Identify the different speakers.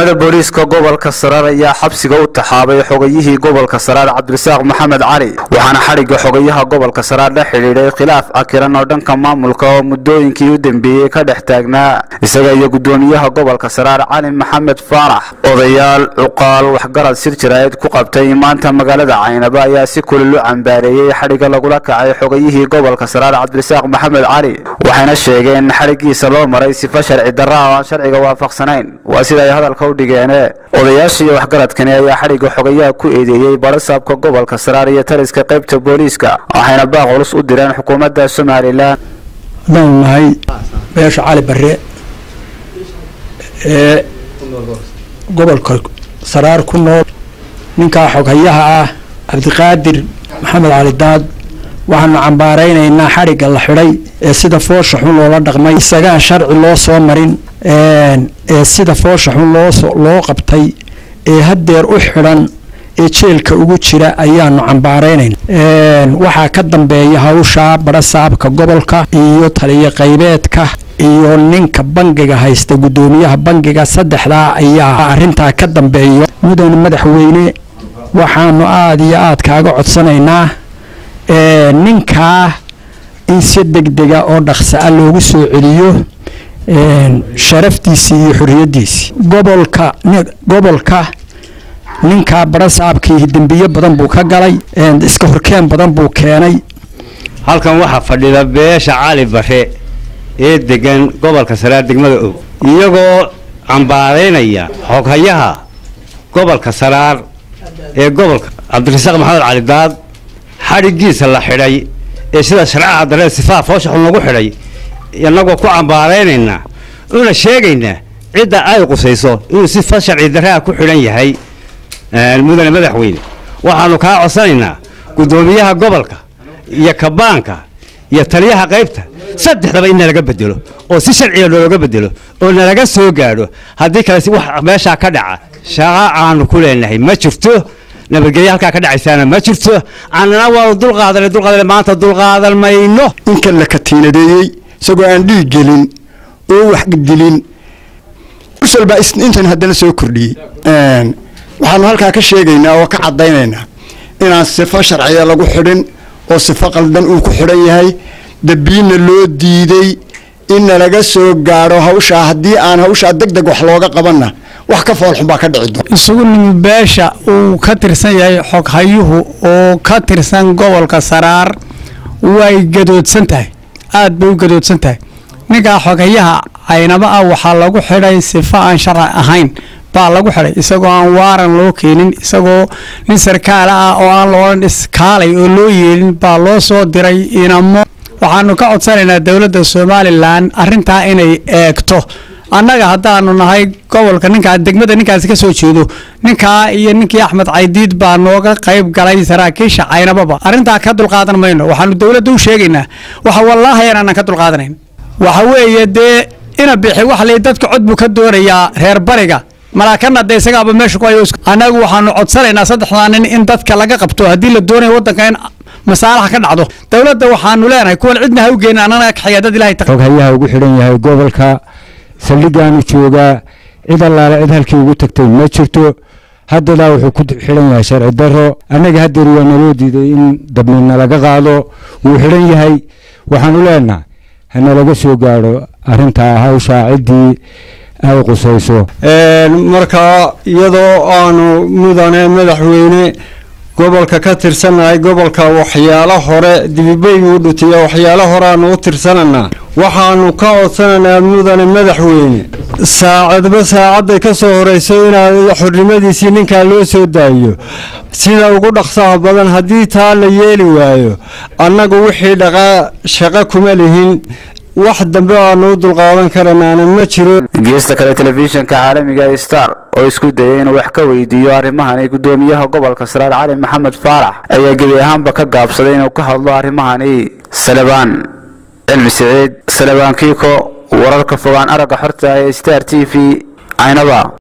Speaker 1: ciidamada booliiska gobolka saraar ayaa xabsiga u taxaabay xogayihii gobolka saraar cabdirasaaq maxamed cali waxaana xadhigga xogayaha gobolka saraar la xidhiidhay khilaaf cakiran oo dhanka maamulka oo muddooyinkii u dambeeyey ka dhex taagnaa isaga iyo guddoomiyaha gobolka saraar cali maxamed faarax odayaal cuqaal waxgarad sir jaraa'id ku qabtay maanta magaalada caynaba ayaa si kulil u cambaareeyey xadhigga lagula kacay xogayihii gobolka saraar cabdirasaaq maxamed cali waxayna sheegeen in xadhiggiisa loo maray sifa sharci darra oo aan sharciga waafaqsanayn waa sida ay hadalka u dhigeene odayaasha iyo waxgaradkani ayaa xadhigga xogayaha ku eedeeyey barasaabka gobolka saraar iyo taliska qaybta booliiska waxayna baaq culus u direen xukuumadda somalilan
Speaker 2: haddaan nahay beesha cali barre ee gobolka saraar ku nool ninkaa xoghayaha ah cabdiqaadir maxamed cali daad waxaanu cambaaraynaynaa xadhigga la xidhay ee sida foosha xun loola dhaqmay isagaan sharci loo soo marin ee sida foosha xun loo qabtay ee haddeer u xidhan ee jeelka ugu jira ayaanu cambaaraynayna waxaa ka dambeeya hawshaa barasaabka gobolka iyo taliyo qaybeedka iyo ninka bangiga haysta guddoomiyaha bangiga saddexdaa ayaa arrintaa ka dambeeyo mudane madaxweyne waxaanu aada iyo aada kaaga codsanaynaa ninkaa in si degdega oo dhaqsa a loogu soo celiyo sharaftiisii iyo xorriyaddiisii gobolka gobolka ninkaa barasaabkii dembiye badan buu ka galay iska horkeen badan buu keenay
Speaker 3: halkan waxaa fadhida beesha cali bare ee degan gobolka saraar degmada og iyagoo cambaaraynaya xoghayaha gobolka saraar ee gobolka cabdirasaaq maxamed cali daad xadhiggiisa la xidhay ee sida sharcaha daree sifaa foosha xun lagu xidhay inagoo ku cambaaraynaynaa una sheegaynaa cidda ay qusayso inuu sifa sharci darraa ku xidhan yahay mudane madaxweyne waxaanu kaa codsanaynaa guddoomiyaha gobolka iyo kabaanka iyo taliyaha qaybta saddexdaba in nalaga bedelo oo si sharciga looga bedelo oo nalaga soo gaadho haddii kale wax meeshaa ka dhaca shaqa aanu ku leenahay ma jirto nabadgelya halkaa ka dhacaysaana ma jirto annana waanu dulqaadanay dulqaadanay maanta dulqaadan mayno
Speaker 2: ninkan la katiinadeeyey isagoo aan dhiig gelin oo wax dilin usal baa intan haddana soo kordhiyey waxaanu halkaa ka sheegaynaa oo ka caddaynaynaa inaan sifo sharciya lagu xidhin oo sifo qaldan uu ku xidhan yahay dabiinna loo diiday inna laga soo gaadho hawshaa haddii aan hawshaa deg deg wax looga qabanna wax ka foolxun baa ka dhici doona
Speaker 4: isugu nimi beesha uu ka tirsan yahay xoghayuhu oo ka tirsan gobolka saraar way gadoodsan tahay aada bay u gadoodsan tahay ninkaa xoghayaha caynaba ah waxaa lagu xidhay sifo aan sharci ahayn baa lagu xidhay isagoo aan waaran loo keenin isagoo nin sarkaala ah oo aan loodhan iskaalay oo loo yeelin baa loo soo diray inamo waxaanu ka codsanaynaa dowladda somalilan arrintaa inay eegto annaga haddaanu nahay gobolka ninkaa degmada ninkaasi ka soo jeedo ninkaa iyo ninkii axmed caydiid baa nooga qayb galay saraakiisha caynababa arrintaa ka dulqaadan mayno waxaanu dowladda u sheegaynaa waxa wallaahi aanan ka dulqaadanayn waxa weeye dee ina bixi wax lay dadka cod buu ka doonayaa reer bariga malaakana de isagaaba meesha ku hayo annagu waxaanu codsanaynaa saddexdaa nin in dadka laga qabto haddii la doonayo waddanka in masaalaxa ka dhacdo dowladda waxaanu leenahay kuwan cidna ha u geenin annana kaxaya dad ilahay
Speaker 5: xoghayaha ugu xidhan yahay gobolka saldhigaanu joogaa cid allaale cid halkii ugu tagtay ma jirto haddadaa wuxuu ku xidhan yahay sharci darro annaga haddeer waa naloo diiday in dabnina laga qaado wuu xidhan yahay waxaanu leenaha hanalaga soo gaadho arrintaa hawshaa ciddii ay qusayso
Speaker 6: markaa iyadoo aanu mudane madaxweyne gobolka ka tirsannahay gobolka waxyaalo hore dibibayguu dhutiyo waxyaalo horeaanu u tirsananaa waxaanu ka codsanaynaa mudane madaxweyne saacadba saacadday ka soo horeyso inaad xornimadiisii ninkaa loo soo daayo sida ugu dhaqsaha badan haddii taa la yeeli waayo annagu wixii dhaqaa shaqo kuma lihin wax dambe aanu u dulqaadan karanaana ma jiro
Speaker 1: geesta kale telefishinka caalamiga star oo isku dayay inuu wax ka weydiiyo arrimahani guddoomiyaha gobolka saraar cali maxamed faarax ayaa gebi ahaanba ka gaabsaday inuu ka hadlo arrimahani salebaan cilmi siciid salebaan kiiko wararka fogaan aragga xorta ee star t v caynaba